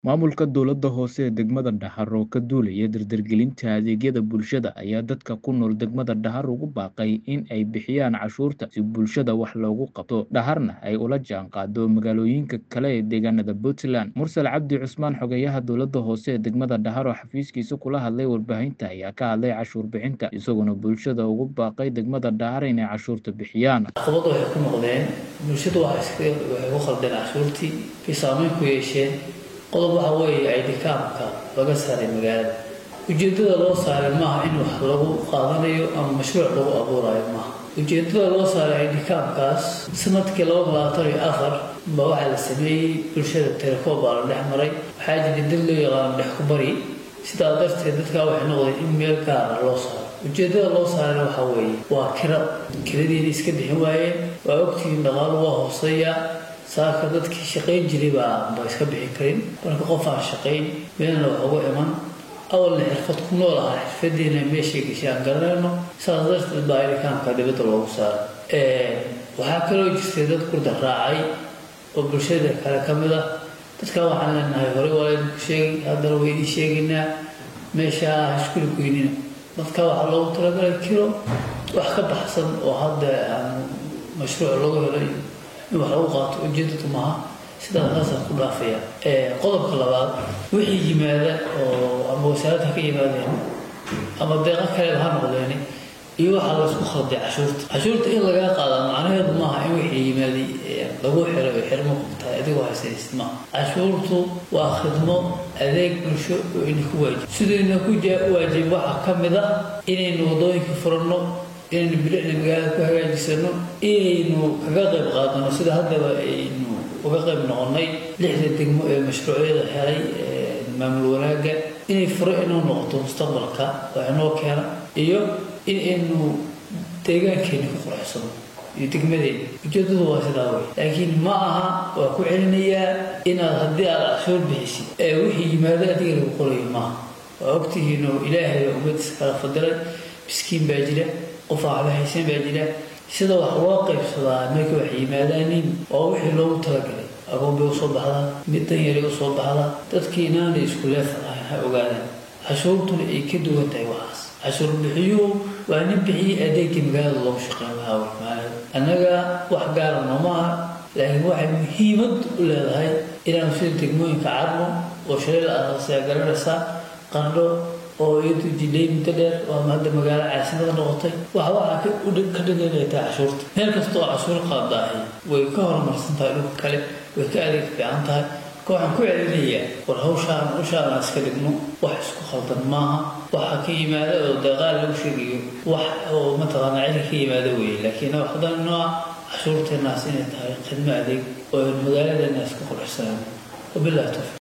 Maamulka dowladda hoose ee degmada Dahar oo ka duulaya dardargelinta adeegyada bulshada ayaa dadka ku nool degmada Dahar ugu baaqay in ay bixiyaan cashuurta si bulshada wax loogu qabto Daharna ay ula jaanqaado magaalooyinka kale ee deegaanada Puntland. Mursal Cabdi Cusmaan xogeyaha dowladda hoose ee degmada Dahar oo xafiiskiisa kula hadlay warbaahinta ayaa ka hadlay cashuur bixinta isaguna bulshada ugu baaqay degmada Dahar inay cashuurta bixiyaan. caqabado waxay ku noqdeen bulshadu waxay iska waxay ku khaldeen cashuurtii bay saameyn ku yeesheen qodob waxa weeye idkaamka laga saaray magaalada ujeedada loo saaray maaha in wax lagu qaadanayo ama mashruuc lagu abuurayo maaha ujeedada loo saaray idkaamkaas sanadkii laba labaatan iyo afar ba waxaa la sameeyey bulshada telekoob baa la dhex maray waxaa jiray dad loo yaqaano dhex ku bari sidaa darteed dadkaa waxay noqdeen in meel gaara loo saaro ujeedada loo saarayna waxaa weeye waa kira kiradiina iska bixin waayeen waa ogtihiin dhaqaalu waa hooseeya saaka dadkii shaqayn jiray baa ba iska bixin karin marka qof aan shaqayn meelna wax uga iman awalna xirfad ku nool ahaa xirfadiina meeshay gashay aan garanayno saas darteed baa idikaamka dibadda loogu saaray waxaa kaloo jirtay dad kurda raacay oo bulshada kale ka mid ah dadkan waxaan leenahay horey waa laydinku sheegay haddana waa idiin sheegaynaa meesha hashkuli goynina dadka waxaa loogu talagalay kiro wax ka baxsan oo hadda aan mashruuc looga helay in wax lagu qaato ujeedadu maaha sidaas taasaan ku dhaafaya qodobka labaad wixii yimaada oo ama wasaaradda ha ka yimaadeen ama deeqa kale ha noqdeen iyo waxaa laysku khalday cashuurta cashuurta in lagaa qaada macnaheedu maaha in wixii yimaaday lagu xiro oo xirmo qabtahay adigoo haysanaysid maaha cashuurtu waa khidmo adeeg bulsho oo idinku waajib sidayna ku waajib waxaa ka mid ah inaynu waddooyinka furanno inaynu bilicda magaalada ku hagaajisano inaynu kaga qayb qaadano sida haddaba aynu uga qayb noqonnay lixda degmo ee mashruucyada helay maamul wanaagga inay furo inoo noqoto mustaqbalka oo inoo keena iyo in aynu deegaankeena ku qurxsano iyo degmadeena ujeedadu waa sidaa wey laakiin ma aha waa ku celinayaa inaad haddii aad cashuur bixisid ee wixii yimaado adiga lagu qorayo maaha waa ogtihiin oo ilaahay baa ummadiisa kala fadilay miskiin baa jira qof aan waxba haysan baa jira sida wax loo qaybsadaa markay wax yimaadaanin waa wixii loogu talagalay agoon bay usoo baxdaa mid dan yaray usoo baxdaa dadkii inaanay isku leefan ahayn ha ogaadaan cashuurtuna ay ka duwan tahay waxaas cashuur bixiyuhu waa nin bixiyey adeegii magaalada loogu shaqeyn lahaa warmaalada annaga wax gaara nooma aha laakiin waxay muhiimad u leedahay inaanu sida degmooyinka cadmo oo shalay la asaasaya garanaysaa qandho oo iyadu jidhay muddo dheer oo ama hadda magaalo caasimada noqotay waxa waxaa ka dhiganaya tahay cashuurta meel kasta oo cashuur qaadaahay way ka horumarsan tahay dhulka kale way ka adeeg fiican tahay marka waxaan ku celinayaa war hawshaan hawshaan aan iska dhigno wax isku khaldan maaha waxa ka yimaada oo deeqaal lagu sheegayo wax oo mataqaanaa cilka ka yimaada weeye laakiin haddana nooca cashuurteenaas inay tahay khidmo adeeg oo magaaladeenaas ku qurxsanaan wabillahi tawfiiq